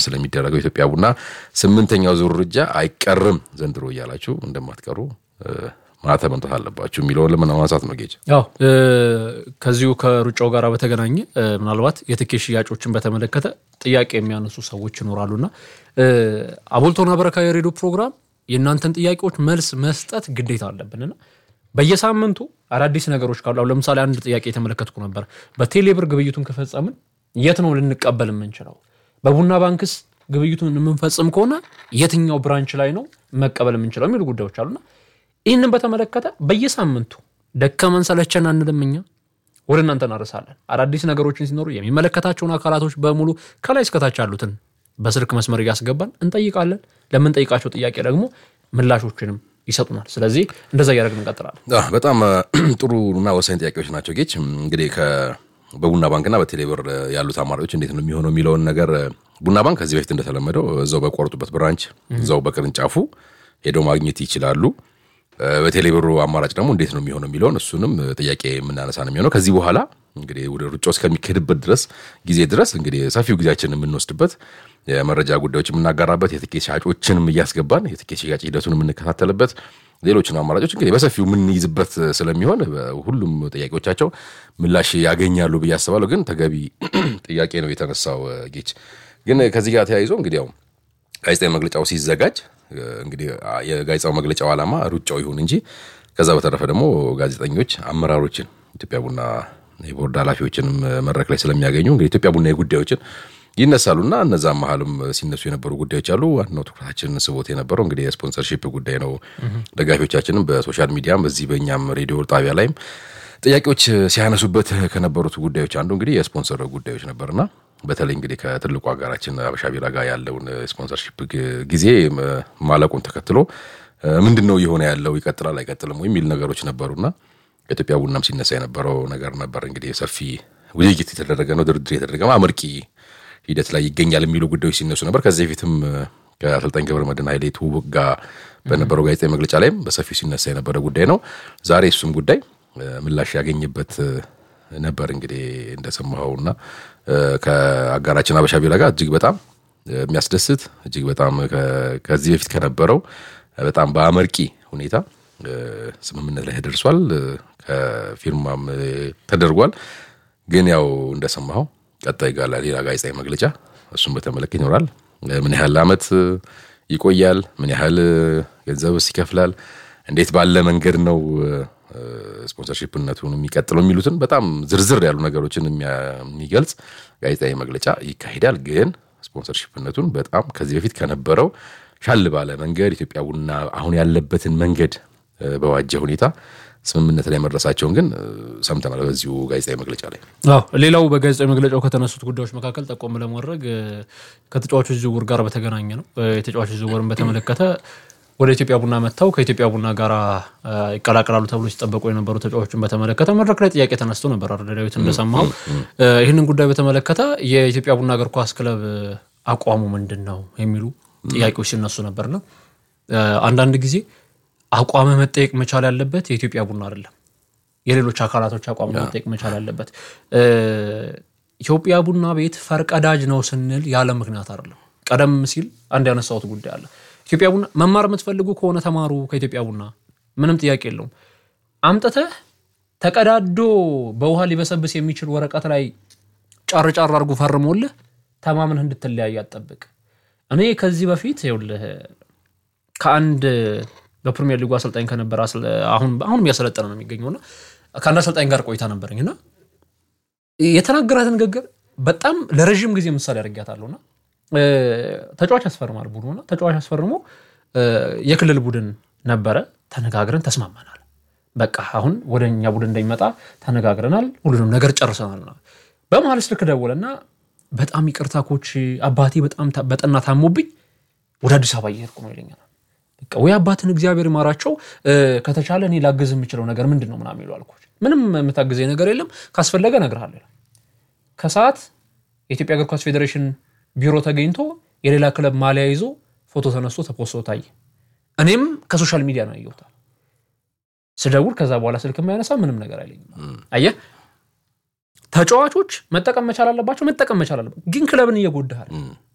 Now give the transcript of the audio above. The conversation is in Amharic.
ስለሚደረገው ኢትዮጵያ ቡና ስምንተኛው ዙር ሩጫ አይቀርም ዘንድሮ እያላችሁ እንደማትቀሩ ማተም መምጣት አለባችሁ የሚለውን ለመናማንሳት ነው ጌጅ ያው ከዚሁ ከሩጫው ጋር በተገናኘ ምናልባት የትኬት ሽያጮችን በተመለከተ ጥያቄ የሚያነሱ ሰዎች ይኖራሉና አቦልቶና በረካ የሬዲዮ ፕሮግራም የእናንተን ጥያቄዎች መልስ መስጠት ግዴታ አለብንና በየሳምንቱ አዳዲስ ነገሮች ካሉ አሁን ለምሳሌ አንድ ጥያቄ የተመለከትኩ ነበር። በቴሌብር ግብይቱን ከፈጸምን የት ነው ልንቀበል የምንችለው? በቡና ባንክስ ግብይቱን የምንፈጽም ከሆነ የትኛው ብራንች ላይ ነው መቀበል የምንችለው የሚሉ ጉዳዮች አሉና ይህንን በተመለከተ በየሳምንቱ ደከመን ሰለቸን አንልም። እኛ ወደ እናንተ እናርሳለን። አዳዲስ ነገሮችን ሲኖሩ የሚመለከታቸውን አካላቶች በሙሉ ከላይ እስከታች ያሉትን በስልክ መስመር እያስገባን እንጠይቃለን። ለምንጠይቃቸው ጥያቄ ደግሞ ምላሾችንም ይሰጡናል። ስለዚህ እንደዛ እያደረግን እንቀጥላለን። በጣም ጥሩ እና ወሳኝ ጥያቄዎች ናቸው ጌች። እንግዲህ በቡና ባንክና በቴሌብር ያሉት አማራጮች እንዴት ነው የሚሆነው የሚለውን ነገር ቡና ባንክ ከዚህ በፊት እንደተለመደው እዛው በቆረጡበት ብራንች እዛው በቅርንጫፉ ሄደው ማግኘት ይችላሉ። በቴሌብሩ አማራጭ ደግሞ እንዴት ነው የሚሆነው የሚለውን እሱንም ጥያቄ የምናነሳ ነው የሚሆነው። ከዚህ በኋላ እንግዲህ ወደ ሩጫው እስከሚካሄድበት ድረስ ጊዜ ድረስ እንግዲህ ሰፊው ጊዜያችን የምንወስድበት የመረጃ ጉዳዮች የምናጋራበት የትኬት ሻጮችንም እያስገባን የትኬት ሽያጭ ሂደቱን የምንከታተልበት ሌሎችን አማራጮች እንግዲህ በሰፊው የምንይዝበት ስለሚሆን ሁሉም ጥያቄዎቻቸው ምላሽ ያገኛሉ ብዬ አስባለሁ። ግን ተገቢ ጥያቄ ነው የተነሳው ጌች። ግን ከዚህ ጋር ተያይዞ እንግዲህ ያው ጋዜጣዊ መግለጫው ሲዘጋጅ እንግዲህ የጋዜጣው መግለጫው ዓላማ ሩጫው ይሁን እንጂ ከዛ በተረፈ ደግሞ ጋዜጠኞች አመራሮችን ኢትዮጵያ ቡና የቦርድ ኃላፊዎችንም መድረክ ላይ ስለሚያገኙ እንግዲህ ኢትዮጵያ ቡና ጉዳዮችን ይነሳሉ እና እነዛ መሀልም ሲነሱ የነበሩ ጉዳዮች አሉ። ዋናው ትኩረታችንን ስቦት የነበረው እንግዲህ የስፖንሰርሺፕ ጉዳይ ነው። ደጋፊዎቻችንም በሶሻል ሚዲያም በዚህ በእኛም ሬዲዮ ጣቢያ ላይም ጥያቄዎች ሲያነሱበት ከነበሩት ጉዳዮች አንዱ እንግዲህ የስፖንሰር ጉዳዮች ነበርና በተለይ እንግዲህ ከትልቁ ሀገራችን አበሻ ቢራ ጋር ያለውን ስፖንሰርሺፕ ጊዜ ማለቁን ተከትሎ ምንድን ነው እየሆነ ያለው ይቀጥላል አይቀጥልም የሚል ነገሮች ነበሩና ከኢትዮጵያ ቡናም ሲነሳ የነበረው ነገር ነበር። እንግዲህ ሰፊ ውይይት የተደረገ ነው፣ ድርድር የተደረገ አመርቂ ሂደት ላይ ይገኛል የሚሉ ጉዳዮች ሲነሱ ነበር። ከዚህ በፊትም ከአሰልጣኝ ገብረ መድህን ኃይሌ ትውውቅ ጋር በነበረው ጋዜጣዊ መግለጫ ላይም በሰፊው ሲነሳ የነበረ ጉዳይ ነው። ዛሬ እሱም ጉዳይ ምላሽ ያገኝበት ነበር። እንግዲህ እንደሰማኸውና ከአጋራችን አበሻ ቢራ ጋር እጅግ በጣም የሚያስደስት እጅግ በጣም ከዚህ በፊት ከነበረው በጣም በአመርቂ ሁኔታ ስምምነት ላይ ተደርሷል። ከፊርማም ተደርጓል። ግን ያው እንደሰማኸው ቀጣይ ጋር ሌላ ጋዜጣዊ መግለጫ እሱን በተመለከተ ይኖራል። ምን ያህል ዓመት ይቆያል? ምን ያህል ገንዘብስ ይከፍላል? እንዴት ባለ መንገድ ነው ስፖንሰርሺፕነቱን የሚቀጥለው የሚሉትን በጣም ዝርዝር ያሉ ነገሮችን የሚገልጽ ጋዜጣዊ መግለጫ ይካሄዳል። ግን ስፖንሰርሺፕነቱን በጣም ከዚህ በፊት ከነበረው ሻል ባለ መንገድ ኢትዮጵያ ቡና አሁን ያለበትን መንገድ በዋጀ ሁኔታ ስምምነት ላይ መድረሳቸውን ግን ሰምተናል በዚሁ ጋዜጣዊ መግለጫ ላይ። አዎ ሌላው በጋዜጣዊ መግለጫው ከተነሱት ጉዳዮች መካከል ጠቆም ለማድረግ ከተጫዋቾች ዝውውር ጋር በተገናኘ ነው። የተጫዋቾች ዝውውርን በተመለከተ ወደ ኢትዮጵያ ቡና መጥተው ከኢትዮጵያ ቡና ጋር ይቀላቀላሉ ተብሎ ሲጠበቁ የነበሩ ተጫዋቾችን በተመለከተ መድረክ ላይ ጥያቄ ተነስቶ ነበር። አረዳዳዊት እንደሰማው ይህንን ጉዳይ በተመለከተ የኢትዮጵያ ቡና እግር ኳስ ክለብ አቋሙ ምንድን ነው የሚሉ ጥያቄዎች ሲነሱ ነበርና አንዳንድ ጊዜ አቋም መጠየቅ መቻል ያለበት የኢትዮጵያ ቡና አይደለም፣ የሌሎች አካላቶች አቋም መጠየቅ መቻል ያለበት። ኢትዮጵያ ቡና ቤት ፈርቀዳጅ ነው ስንል ያለ ምክንያት አይደለም። ቀደም ሲል አንድ ያነሳሁት ጉዳይ አለ። ኢትዮጵያ ቡና መማር የምትፈልጉ ከሆነ ተማሩ ከኢትዮጵያ ቡና፣ ምንም ጥያቄ የለውም። አምጥተህ ተቀዳዶ በውሃ ሊበሰብስ የሚችል ወረቀት ላይ ጫር ጫር አድርጎ ፈርሞልህ ተማምነህ እንድትለያይ አጠብቅ። እኔ ከዚህ በፊት ይኸውልህ ከአንድ በፕሪሚየር ሊጉ አሰልጣኝ ከነበረ አሁንም እያሰለጠነ ነው የሚገኘውና ከአንድ አሰልጣኝ ጋር ቆይታ ነበረኝና የተናገራት ንግግር በጣም ለረዥም ጊዜ ምሳሌ አድርጊያታለሁና ተጫዋች ያስፈርማል ቡድኑና ተጫዋች አስፈርሞ የክልል ቡድን ነበረ። ተነጋግረን ተስማማናል። በቃ አሁን ወደ እኛ ቡድን እንደሚመጣ ተነጋግረናል። ሁሉንም ነገር ጨርሰናል። በመሀል ስልክ ደወለና በጣም ይቅርታ ኮች፣ አባቴ በጣም በጠና ታሞብኝ ወደ አዲስ አበባ እየሄድኩ ነው ይለኛል። በቃ ወይ አባትን እግዚአብሔር ይማራቸው፣ ከተቻለ እኔ ላግዝ የምችለው ነገር ምንድን ነው ምናምን ይለዋል ኮች። ምንም የምታግዘኝ ነገር የለም፣ ካስፈለገ እነግርሃለሁ። ከሰዓት የኢትዮጵያ እግር ኳስ ፌዴሬሽን ቢሮ ተገኝቶ የሌላ ክለብ ማሊያ ይዞ ፎቶ ተነስቶ ተፖስቶ ታየ። እኔም ከሶሻል ሚዲያ ነው ያየሁታል። ስደውል ከዛ በኋላ ስልክ የማያነሳ ምንም ነገር አይለኝም። አየህ ተጫዋቾች መጠቀም መቻል አለባቸው፣ መጠቀም መቻል አለባቸው። ግን ክለብን እየጎዳሃል